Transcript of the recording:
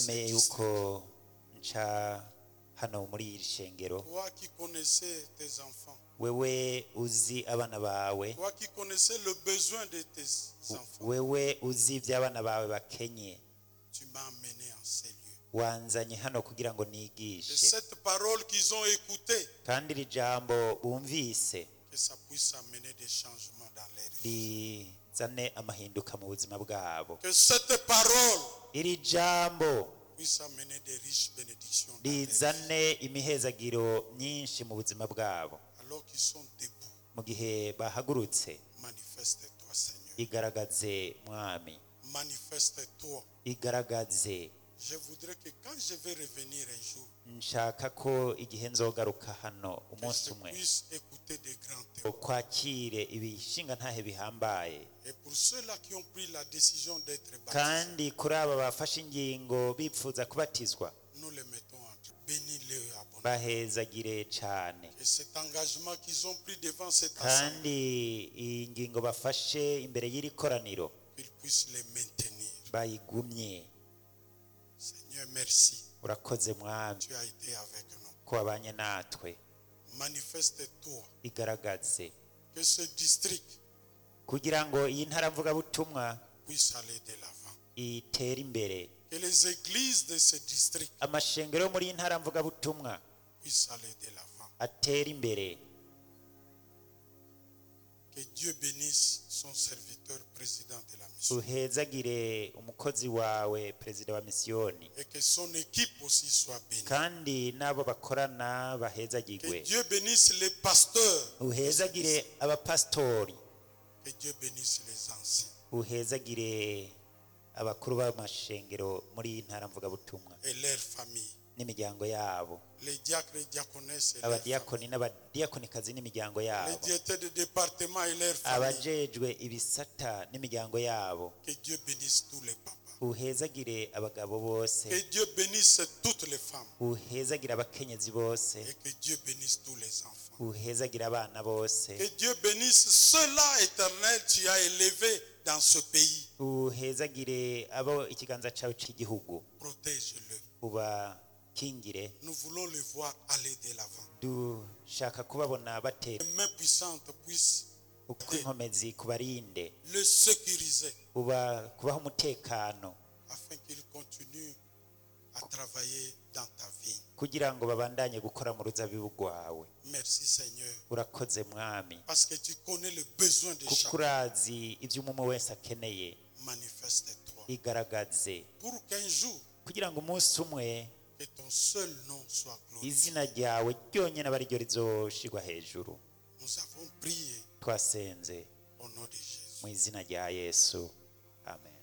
ndemeye yuko nca hano muri iri shengero Toi qui connaissais tes enfants, wewe uzi abana bawe toi qui connaissais le besoin de tes enfants, wewe uzi iby'abana bawe bakenye tu m'as amené en ces lieux. wanzanye hano kugira ngo Et nigishe cette parole qu'ils ont écoutée, kandi iri jambo bumvise que ça puisse amener des changements dans les vies. rizane amahinduka mu buzima bwabo Que cette parole iri jambo puisse amener des riches bénédictions dans les vies. rizane imihezagiro myinshi mu buzima bwabo Alors qu'ils sont debout, mu gihe bahagurutse manifeste-toi, Seigneur. igaragaze mwami Manifeste-toi. igaragaze Je voudrais que quand je vais revenir un jour, nshaka ko igihe nzogaruka hano que umunsi je umwe puisse écouter des grands théories. kwakire ibishinga ntahe bihambaye Et pour ceux-là qui ont pris la décision d'être baptisés, kandi kuri aba bafashe ingingo bipfuza kubatizwa nous les mettons entre. Bénis-les abonnés. bahezagire cyane Et cet engagement qu'ils ont pris devant cette assemblée, kandi iyi ngingo bafashe imbere y'iri koraniro qu'ils puissent les maintenir. bayigumye Seigneur, merci. urakoze mwami Tu as été avec nous. ko wabanye natwe Manifeste-toi. igaragaze Que ce district kugira ngo iyi ntara mvugabutumwa puisse aller de l'avant. itere imbere Que les églises de ce district amashengero yo muri iyi ntara mvugabutumwa puissent aller de l'avant. atere imbere Que Dieu bénisse son serviteur président de la mission. uhezagire umukozi wawe perezida wa misiyoni Et que son équipe aussi soit bénie. kandi n'abo bakorana Que bahezagirwe Dieu bénisse les pasteurs. uhezagire abapasitori Que Dieu bénisse les anciens. uhezagire abakuru b'amashengero muri iyi ntara mvugabutumwa et leurs familles. n'imiryango yabo Les diacres et diaconesses et leurs familles. abadiyakoni n'abadiyakonikazi n'imiryango Les yabo directeurs de département et leurs familles. abajejwe ibisata n'imiryango yabo Que Dieu bénisse tous les papas. uhezagire abagabo bose Que Dieu bénisse toutes les femmes. uhezagire abakenyezi bose Et que Dieu bénisse tous les enfants. uhezagire abana bose Que Dieu bénisse ceux-là, éternel, tu as élevés dans ce pays. uhezagire abo ikiganza cyawe cy'igihugu Protège-le. ubakingire Nous voulons le voir aller de l'avant. dushaka kubabona batera Les mains puissantes puissent ukw'inkomezi kubarinde le sécuriser uba kubaho umutekano afin qu'il continue à travailler dans ta vie. kugira ngo babandanye gukora mu ruzabibu rwawe Merci Seigneur. urakoze mwami Parce que tu connais le besoin de kuko chacun. urazi ibyo umwe wese akeneye Manifeste-toi. igaragaze Pour qu'un jour, kugira ngo umunsi umwe que ton seul nom soit glorifié. izina ryawe ryonyine aba ariryo rizoshirwa hejuru Nous avons prié twasenze au nom de Jésus. mu izina rya yesu amen